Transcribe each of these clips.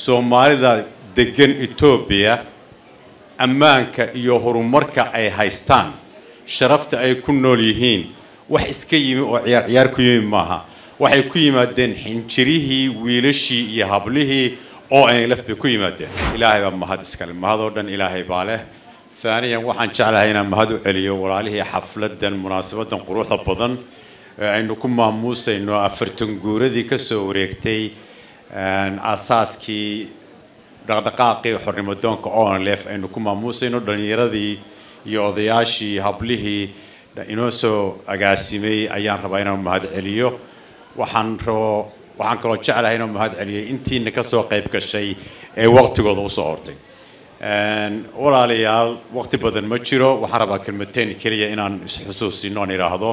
soomaalida degan etoobiya ammaanka iyo horumarka ay haystaan sharafta ay ku nool yihiin wax iska yimi oo ciyaar ciyaar ku yimi maaha waxay ku yimaadeen xinjirihii wiilashii iyo hablihii oo nlf bay ku yimaadeen ilaahay baa mahad iskale mahadoo dhan ilaahay baa leh haaniyan waxaan jeclahay inaan mahad u celiyo walaalihii xafladan munaasabadan quruxda badan ee aynu ku maamuusayno afartan guuradii kasoo wareegtay asaaskii dhaqdhaqaaqii xornimadoonka onlf aynu ku maamuusayno dhalinyaradii iyo odayaashii hablihii inoo soo agaasimay ayaan rabaa inaan mahad celiyo waxaan rabo waxaan kaloo jeclahay inaan mahad celiyay intiina kasoo qayb gashay ee waqtigooda usoo hortay walaalayaal waqti badan ma jiro waxaan rabaa kelmateen keliya inaan isxusuusino aan idhaahdo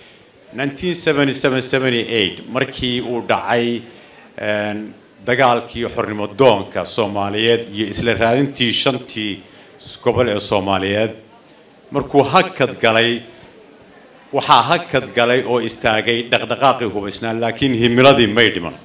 markii uu dhacay dagaalkii xornimo doonka soomaaliyeed iyo isla raadintii shantii gobol ee soomaaliyeed markuu hakad galay waxaa hakad galay oo istaagay dhaqdhaqaaqii hubaysnaa laakiin himiladii may dhiman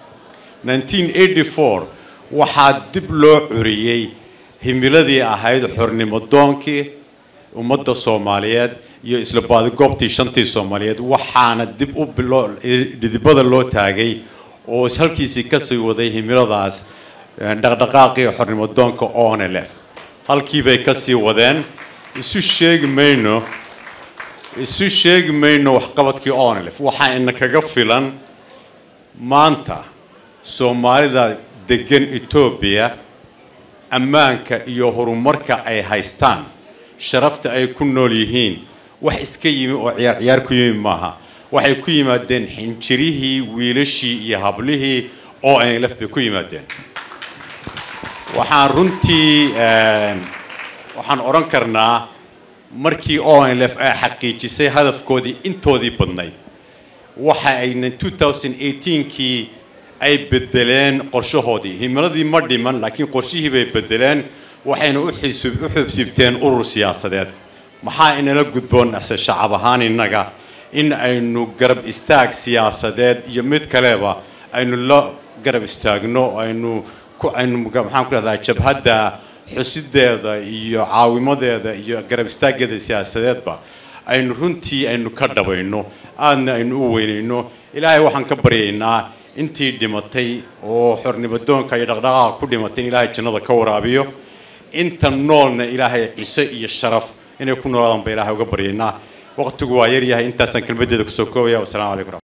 waxaa dib loo curiyey himiladii ahayd xornimo doonkii ummadda soomaaliyeed iyo isla baadigoobtii shantii soomaaliyeed waxaana dib u dhidibada loo taagay oo halkiisii kasii waday himiladaas dhaqdhaqaaqii xornimo doonka onlf halkiibay kasii wadeen isu sheegi mayno isu sheegi mayno waxqabadkii onlf waxaa ina kaga filan maanta soomaalida degan etoobiya ammaanka iyo horumarka ay haystaan sharafta ay ku nool yihiin wax iska yimi oo ciyaar ciyaar ku yimi maaha waxay ku yimaadeen xinjirihii wiilashii iyo hablihii oo nlf bay ku yimaadeen waxaan runtii waxaan odhan karnaa markii onlf ay xaqiijisay hadafkoodii intoodii badnayd waxa ayna kii ay bedeleen qorshahoodii himiladii ma dhiman laakiin qorshihii bay bedeleen waxayna u xubsibteen urur siyaasadeed maxaa inala gudboon ase shacab ahaan innaga in aynu garab istaag siyaasadeed iyo mid kaleba aynu la garab istaagno aynu aynu maxaan ku dhahdaa jabhadda xusideeda iyo caawimadeeda iyo garab istaaggeeda siyaasadeedba aynu runtii aynu ka dhabayno aadna aynu u weynayno ilaahay waxaan ka baryaynaa intii dhimatay oo xornimadoonka iyo dhaqdhaqaaqa ku dhimatay in ilaahay jannada ka waraabiyo inta noolna ilaahay ciso iyo sharaf inay ku noolaadaan ba ilahay uga baryaynaa waqtigu waa yaryahay intaasaan kelmadeeda kusoo koobaya wasalaamu calaykum